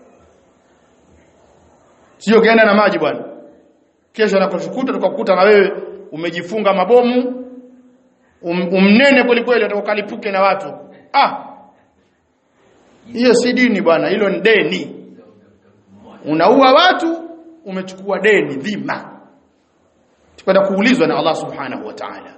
sio kaenda na maji bwana kesho anakushukuta tukakukuta na wewe umejifunga mabomu um, umnene kweli kweli utakalipuke na watu ah hiyo si dini bwana hilo ni deni unaua watu umechukua deni dhima tukwenda kuulizwa na Allah subhanahu wa ta'ala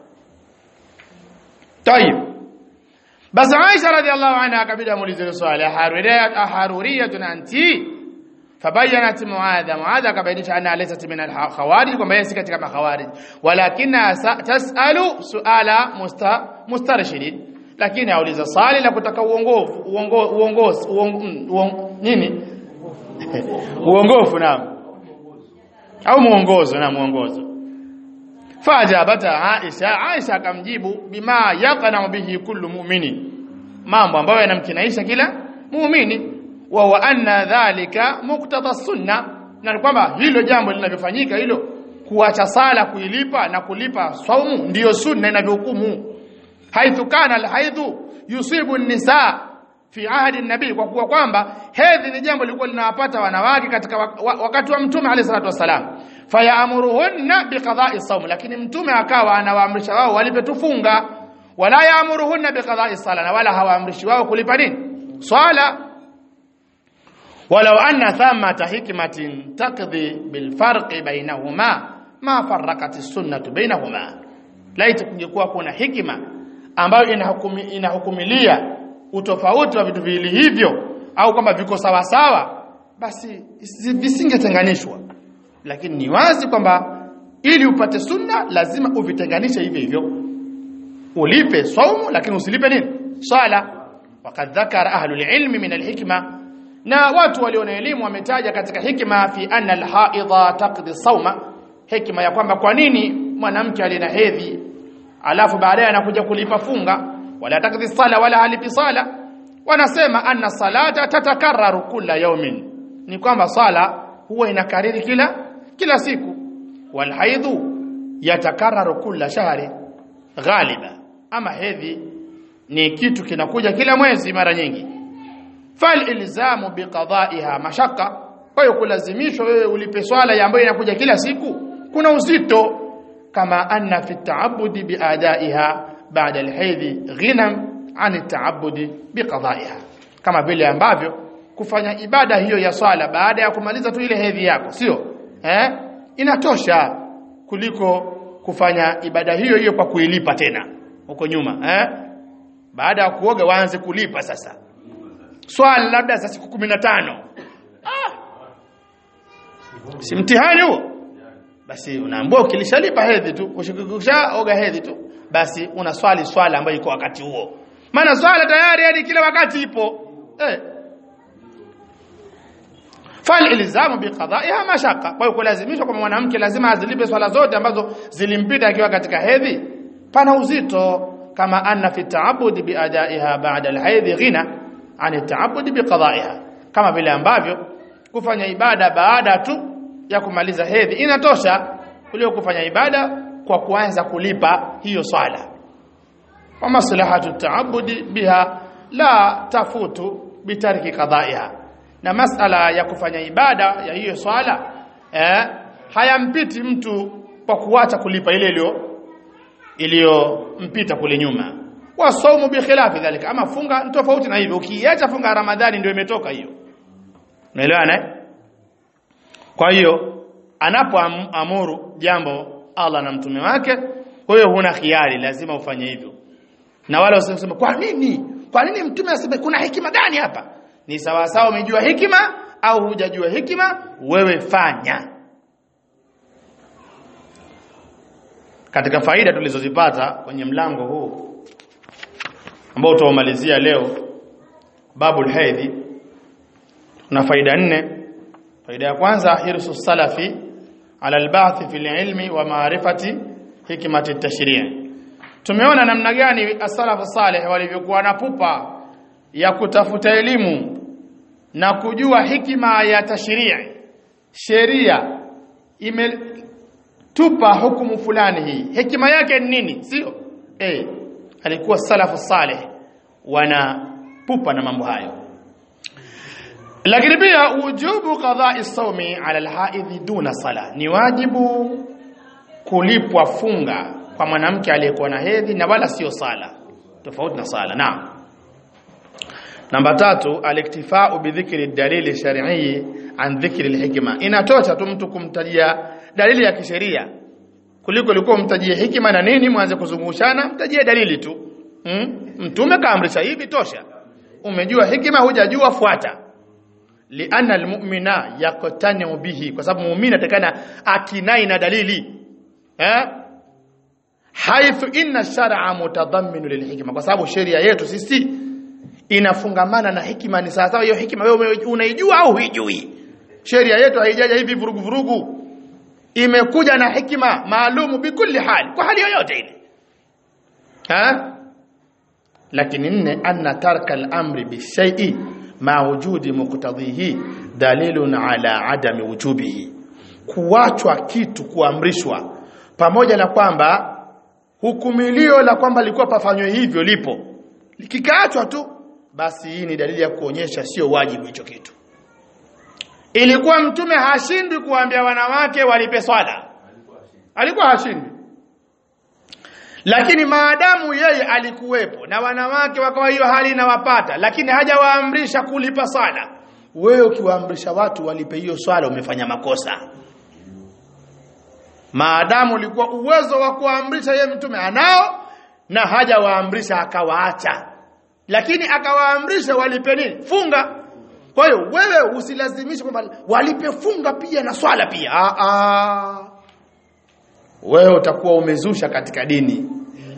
tayib basi Aisha radhiallahu anha akabida muulize swali haruriyat aharuriyatun anti fabayanat muadha muadha akabainisha anna laysat min al-khawarij kwamba yeye si katika makhawarij walakina tasalu suala musta mustarshidin lakini auliza swali la kutaka uongofu uongozi nini uongofu naam au muongozo na muongozo fajabata Aisha Aisha akamjibu bima yaqna bihi kullu mu'mini mambo ambayo yanamkinaisha kila muumini wa wa anna dhalika muqtada sunna na kwamba hilo jambo linavyofanyika hilo kuacha sala kuilipa na kulipa saumu ndiyo sunna inavyohukumu haithu kana alhaidhu yusibu nisa fi ahdi nabii kwa kuwa kwamba hedhi ni jambo lilikuwa linawapata wanawake katika wakati wa mtume alayhi salatu wasalam fayaamuruhunna biqada'i sawm lakini mtume akawa anawaamrisha wao walipe tufunga wala yaamuruhunna biqada'i sala na wala hawaamrishi wao kulipa nini swala walau anna thamata hikmatin taqdi bilfarqi bainahuma ma farrakati sunnatu bainahuma laiti kungekuwa kuna hikima ambayo inahukumi, inahukumilia utofauti wa vitu viwili hivyo au kwamba viko sawa sawa basi visingetenganishwa lakini ni wazi kwamba ili upate sunna lazima uvitenganishe hivyo hivyo ulipe saumu lakini usilipe nini swala wakad dhakara ahlul ilmi min alhikma na watu walio na elimu wametaja katika hikma fi anna alhaidha taqdi sauma hikma ya kwamba kwa nini mwanamke aliye na hedhi alafu baadaye anakuja kulipa funga wala taqdi sala wala halipi sala wanasema anna salata tatakarraru kila yawmin ni kwamba sala huwa inakariri kila kila siku wal haidhu yatakarraru kila shahri ghaliba ama hedhi ni kitu kinakuja kila mwezi mara nyingi fal ilzamu biqada'iha mashaka kwa hiyo kulazimishwa wewe ulipe swala ambayo inakuja kila siku kuna uzito kama anna fi ta'abbudi biadaiha ba'da alhaydhi ghinam an ta'abbudi biqada'iha kama vile ambavyo kufanya ibada hiyo ya swala baada ya kumaliza tu ile hedhi yako sio eh inatosha kuliko kufanya ibada hiyo hiyo kwa kuilipa tena huko nyuma eh baada ya kuoga waanze kulipa sasa swala labda za siku 15 ah si mtihani huo basi unaambiwa ukilishalipa hedhi tu ukishaoga hedhi tu basi una swali swala ambayo iko wakati huo maana swala tayari hadi kila wakati ipo eh fal ilzamu biqada'iha mashaka kwa hiyo kulazimishwa kwa mwanamke lazima azilipe swala zote ambazo zilimpita akiwa katika hedhi pana uzito kama anna fi ta'abbud biadaiha ba'da alhaydh ghina an ta'abbud biqada'iha kama vile ambavyo kufanya ibada baada tu ya kumaliza hedhi inatosha kuliko kufanya ibada kwa kuanza kulipa hiyo swala wa maslahatu ta'abbudi biha la tafutu bitarki qada'iha na masala ya kufanya ibada ya hiyo swala eh, hayampiti mtu kwa kuacha kulipa ile iliyo iliyompita kule nyuma wa saumu bi khilafi dhalika ama funga ni tofauti na hivyo ukiacha funga ramadhani ndio imetoka hiyo unaelewana eh? kwa hiyo anapoamuru jambo Allah na mtume wake kwa hiyo huna khiari lazima ufanye hivyo na wale wasema kwa nini kwa nini mtume aseme kuna hekima gani hapa ni sawa sawa umejua hikima au hujajua hikima wewe fanya katika faida tulizozipata kwenye mlango huu ambao tutaumalizia leo babul haidhi na faida nne faida ya kwanza hirsu salafi ala albath fil ilmi wa maarifati hikmati tashri' tumeona namna gani as-salafu salih walivyokuwa na pupa ya kutafuta elimu na kujua hikima ya tashrii sheria imetupa hukumu fulani hii hikima yake ni nini sio eh alikuwa salafu salih wana pupa na mambo hayo lakini pia ujubu qada'i sawmi ala alhaidhi duna sala ni wajibu kulipwa funga kwa mwanamke aliyekuwa na hedhi na wala sio sala tofauti na sala naam namba tatu aliktifau bidhikri dalili shar'i an dhikri alhikma inatosha tu mtu kumtajia dalili ya kisheria kuliko ulikuwa umtajie hikima na nini mwanze kuzungushana mtajie dalili tu hmm? mtume kaamrisha hivi tosha umejua hikima hujajua fuata lianna almu'mina yaqtani'u bihi kwa sababu muumini atakana akinai na dalili eh haithu inna shar'a mutadammin lilhikma kwa sababu sheria yetu sisi inafungamana na hikima ni sawa hiyo hikima wewe unaijua au huijui sheria yetu haijaja hivi vurugu vurugu imekuja na hikima maalumu bikulli hali kwa hali yoyote ile ha lakini nne anna tarka al-amri bishai'i ma wujudi muqtadhihi dalilun ala adami wujubihi kuachwa kitu kuamrishwa pamoja na kwamba hukumilio la kwamba likuwa pafanywe hivyo lipo likikaachwa tu basi hii ni dalili ya kuonyesha sio wajibu hicho kitu ilikuwa mtume hashindwi kuambia wanawake walipe swala alikuwa hashindwi lakini maadamu yeye alikuwepo na wanawake wakawa hiyo hali inawapata lakini hajawaamrisha kulipa swala wewe ukiwaamrisha watu walipe hiyo swala umefanya makosa maadamu ulikuwa uwezo wa kuamrisha yeye mtume anao na hajawaamrisha akawaacha lakini akawaamrisha walipe nini funga kwa hiyo wewe usilazimishe kwamba walipe funga pia na swala pia ah ah wewe utakuwa umezusha katika dini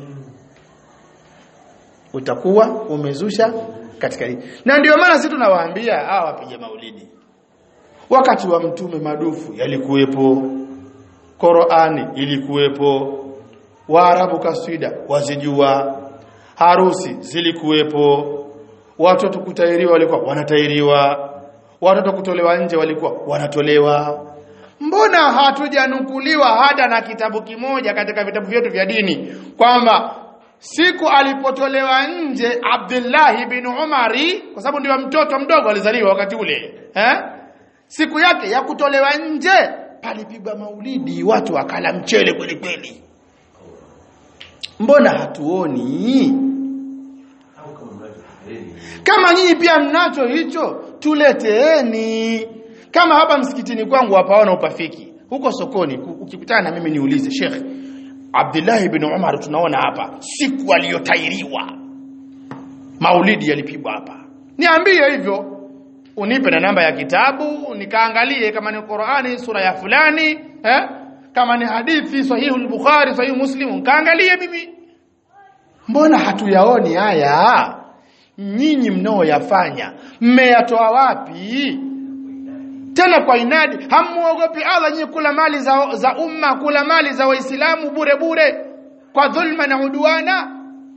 utakuwa umezusha katika dini na ndio maana sisi tunawaambia hawa wapige maulidi wakati wa mtume madufu yalikuwepo Qur'ani ilikuwepo Waarabu kaswida wazijua harusi zilikuwepo watoto kutairiwa walikuwa wanatairiwa watoto kutolewa nje walikuwa wanatolewa mbona hatujanukuliwa hata na kitabu kimoja katika vitabu vyetu vya dini kwamba siku alipotolewa nje Abdullah bin Umari kwa sababu ndio mtoto mdogo alizaliwa wakati ule eh siku yake ya kutolewa nje palipigwa maulidi watu wakala mchele kweli kweli mbona hatuoni kama nyinyi pia mnacho hicho tuleteeni kama hapa msikitini kwangu hapaona upafiki huko sokoni ukikutana na mimi niulize Sheikh Abdullah ibn Umar tunaona hapa siku aliyotairiwa maulidi yalipigwa hapa niambie hivyo unipe na namba ya kitabu nikaangalie kama ni Qur'ani sura ya fulani eh kama ni hadithi sahihi al-Bukhari sahihi Muslim kaangalie mimi mbona hatuyaoni haya nyinyi mnaoyafanya mmeyatoa wapi tena kwa inadi hamuogopi Allah nyinyi kula mali za, za umma kula mali za waislamu bure bure kwa dhulma na udwana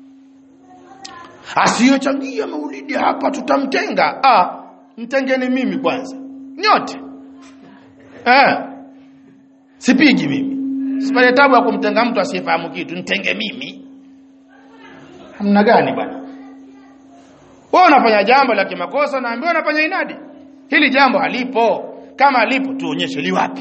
asiyochangia maulidi hapa tutamtenga ah mtengeni mimi kwanza nyote eh sipigi mimi sipate tabu ya kumtenga mtu asiyefahamu kitu nitenge mimi hamna gani bwana wewe unafanya jambo la kimakosa naambiwa unafanya inadi hili jambo halipo kama lipo tuonyeshe liwapi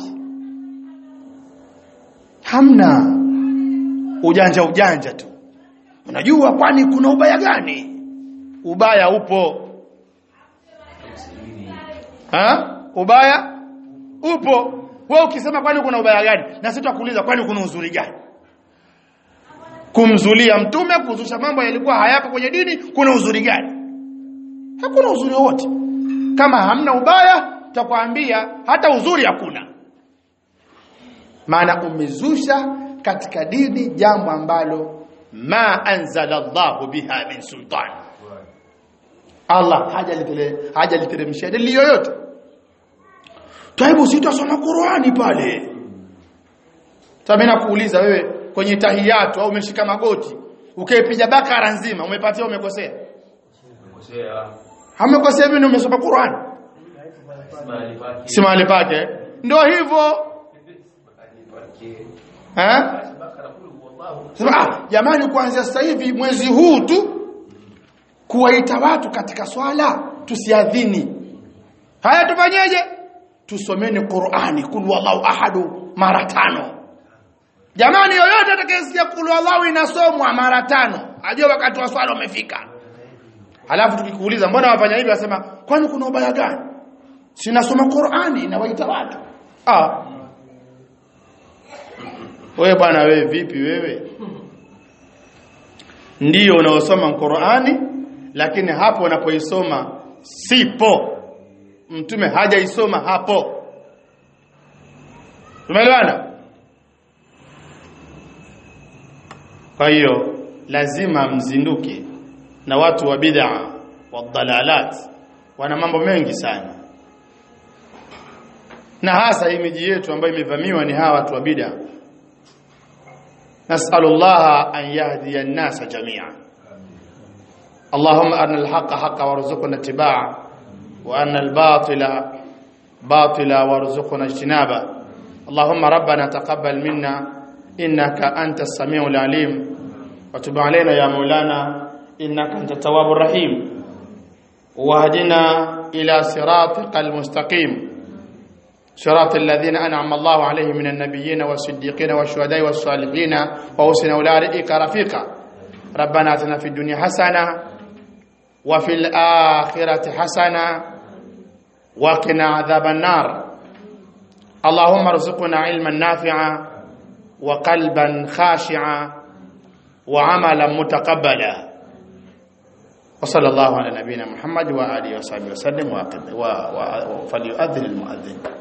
hamna ujanja ujanja tu unajua kwani kuna ubaya gani ubaya upo ha ubaya upo wewe ukisema kwani kuna ubaya gani na sisi tutakuuliza kwani kuna uzuri gani kumzulia mtume kuzusha mambo yalikuwa hayapo kwenye dini kuna uzuri gani hakuna uzuri wote kama hamna ubaya tutakwambia hata uzuri hakuna maana umezusha katika dini jambo ambalo ma anzala Allahu biha min sultan Allah hajaliteremshia dalili yoyote taibu sitasoma Qur'ani pale Sasa nakuuliza wewe kwenye tahiyatu au umeshika magoti ukaipiga bakara nzima umepatia umekosea Umekosea. Hamekosea hivi ndio umesoma Qur'ani Mahali pake. si mahali pake ndio hivyo Mahali pake. eh Basi Bakara kule wallahu. Sema ah jamani kuanzia sasa hivi mwezi huu tu kuwaita watu katika swala tusiadhini haya tufanyeje tusomeni Qur'ani kul wallahu ahadu mara tano jamani yoyote atakayesikia kul wallahu inasomwa mara tano ajue wakati wa swala umefika halafu tukikuuliza mbona wafanya hivi wasema kwani kuna ubaya gani sinasoma Qur'ani inawaita watu ah wewe bwana wewe vipi wewe ndiyo unaosoma Qur'ani lakini hapo unapoisoma sipo mtume hajaisoma hapo tumeelewana kwa hiyo lazima mzinduke na watu wa bid'a wa dalalat wana mambo mengi sana na hasa hii miji yetu ambayo imevamiwa ni hawa watu wa bid'a نسأل الله أن يهدي الناس جميعا اللهم أرنا الحق حقا وارزقنا اتباعه وأن الباطل باطلا وارزقنا اجتنابه اللهم ربنا تقبل منا إنك أنت السميع العليم وتب علينا يا مولانا إنك أنت التواب الرحيم واهدنا إلى صراطك المستقيم صراط الذين أنعم الله عليهم من النبيين والصديقين والشهداء والصالحين وحسن أولئك رفيقا ربنا آتنا في الدنيا حسنة وفي الآخرة حسنة وقنا عذاب النار اللهم ارزقنا علما نافعا wa qalban khashi'a wa amalan mutaqabbala wa sallallahu ala nabiyyina Muhammad wa alihi wa sahbihi wa sallam wa wa falyu'adhdhin al-mu'adhdhin